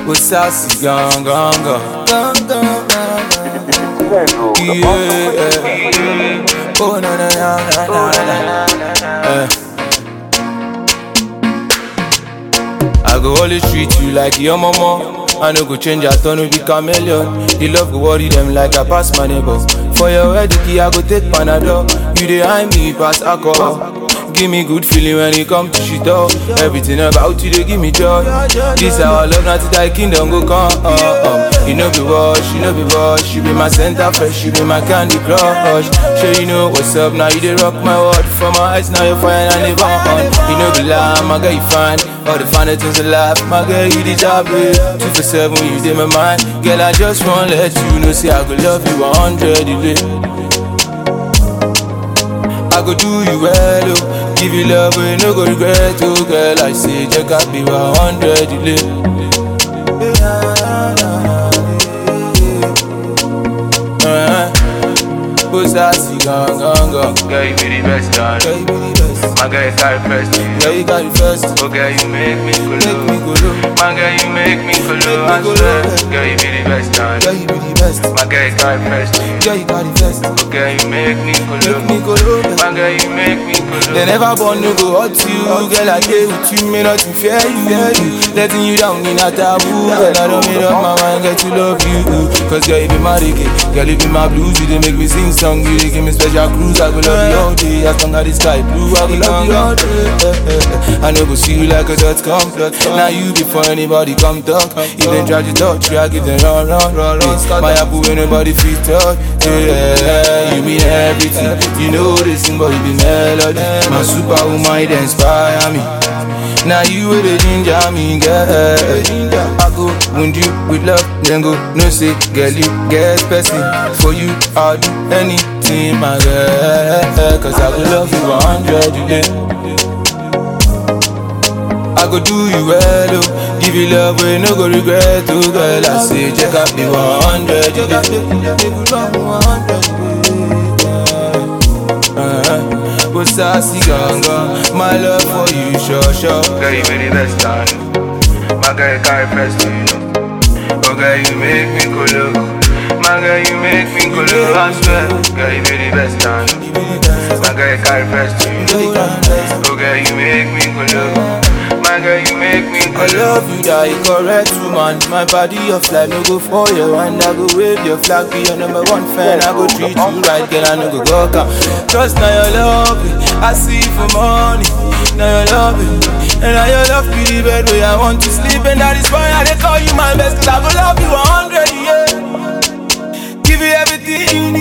ó sassy gan gan gan gan gan gan. Yeah, oh na na na na na na. Eh. I go always treat you like your mama. I no go change at all, no be chameleon. The love go worry them like I pass my neighbor. For your wedding, key, I go take Panadol. You dey hide me pass alcohol. Give me good feeling when it come to shit up. Everything about you they give me joy. This our love, not thy kingdom go come. Uh, um. You know be wash, you know be wash. You be my center fresh, you be my candy crush. Sure you know what's up now. You dey rock my world for my eyes now. You're fine and live on. You know be lie, my girl you fine. All the finer things in life, my girl you the job it. Two for seven, you dey my mind. Girl I just wanna let you know, say I go love you 100 delay. I go do you well, oh. Give you love, but you no go regret, oh girl. I say, check out be 100 delay. Uh-huh. Put sassy, gone, gone, gone. Girl, you be the best, Girl, darling. you be the best. My girl, you carry first to you. Girl, you got it first. Oh, girl, you make me go Make me low. go low. My girl, you make me go Make low. me I go swear. low. Girl, you be the best, Girl, darling. you be the best. My girl, you carry first to you. Girl, you got it first. Oh, girl, you make me go Make me low. go low. My girl, you make me go low. They never born no go hurt you Girl, I stay with you, may nothing fear you Letting you down in a taboo Girl, I don't made up my mind, get to love you Cause girl, you be my reggae Girl, you be my blues You they make me sing song You they give me special cruise I go love you all day As long as the sky blue I go love you all day Eh, eh, eh. I know go see you like a dot com Now you before anybody come talk If they try to touch you I give them run, run, run, run My apple when nobody fit touch Yeah, you mean everything You know this thing but you be melody My superwoman, you dey inspire me Now you with the ginger me, girl I go wound you with love Then go, no say, girl you get person For you, I'll do anything, my girl Cause I will love you 100 today I go do you well, oh Give you love, we no go regret, oh girl I say, check out the 100 uh, But sassy ganga My love for you, sure, sure Girl, you be the best, darling. My girl, you carry first to you. Oh, girl, you make me go low. My girl, you make me go low. I swear. Girl, you be the best, darling. My girl, you carry first to you. Oh, girl, you make me go low. My girl, you make me go I low. love you, that you correct woman My body of life, no go for your hand I go wave your flag, be your number one fan I go treat you right, girl, I no go go come Just now you love me, I see you for money Now you love me, and now you love me the bed where I want to sleep And that is why I dey call you my best Cause I go love you 100, yeah Give you everything you